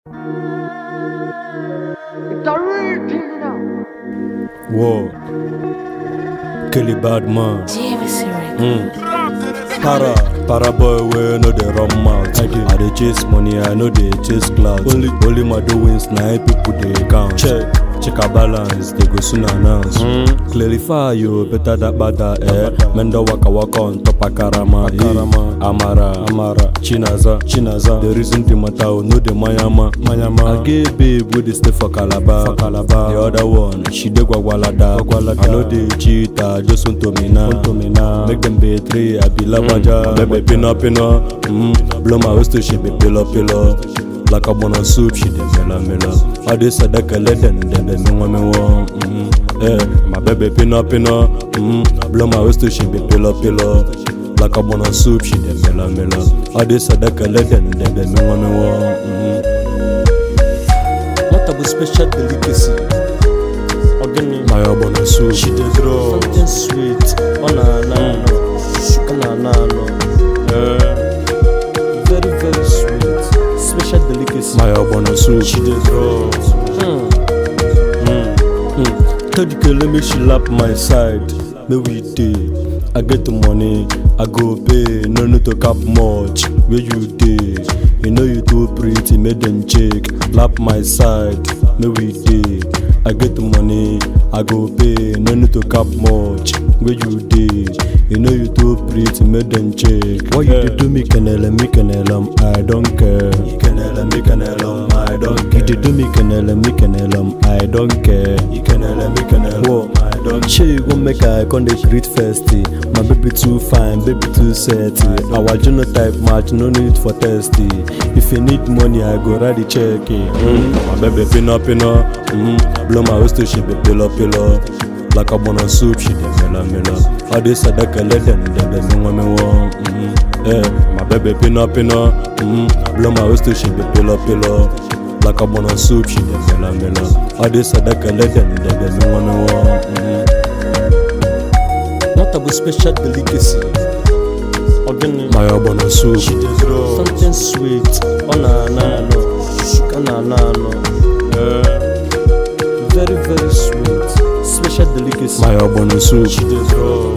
It's a real thing, you know. Whoa. Kelly Badman. Mm. Para, para boy wey no dey run mouth. I dey, I dey chase money, I no dey chase clout. Only, only my doings na im people dey count. Check, check our balance, they go soon announce. Mm. Clarify yo, better that bada eh. Mendo waka waka on top akarama. Akarama, Amara, Amara, Chinaza, Chinaza. The reason the matter, oh, no the Mayama, Mayama. I get babe wey dey stay for Calabar, for Calabar. The other one, she dey Gwagwalada, Gwagwalada. I no dey cheat, I just want to me now, want to me now. Make them betray, I be labaja. Mm. Baby pino pino, mm. blow my waist to she be pillow pillow. Like a bun of soup, she dey mela mela. I dey sadaka let them, then they me want me want. Mm. Eh, my baby pino pino, mm. blow my waist to she be pillow pillow. Like a bun of soup, she dey mela mela. I dey sadaka let them, then they me want me want. Mm. What about special delicacy? Organic. My bun of soup, She dey draw something sweet. Oh na na no, oh na na no. Very very sweet. Special delicacy. my bun of soup. She dey draw. Hmm. Mm. Tell the girl make she lap my side. Make we dey. I get the money, I go pay. No need to cap much. Where you dey? You know you too pretty, make them check. Lap my side, make we dey. I get the money, I go pay. No need to cap much. Where you dey? You know you too pretty, make them check. What you dey do me canela, me canela, I don't care. Canela, me canela, I don't care. You dey do me canela, me canela, I don't care. Canela, me canela, I don't care. Shey you gon make I come dey greet festy. My baby too fine, baby too setty. Our genotype match, no need for testy. If you need money, I go write the check. eh. Mm. My baby pino pino, mm. blow my waist to she be pillow pillow. Like a bun of soup, she dey mela mela. All this sadaka let them, them them me want me want. Mm. Eh, my baby pino pino, mm. blow my waist to she be pillow pillow. Like a bun of soup, she dey mela mela. All this sadaka let them, them them me want me want. Mm. What about special delicacy? Organic. My bun of soup. She dey draw something sweet. Oh na na no, oh na na no. Very very sweet. Special delicacy. My bun of soup. She dey draw.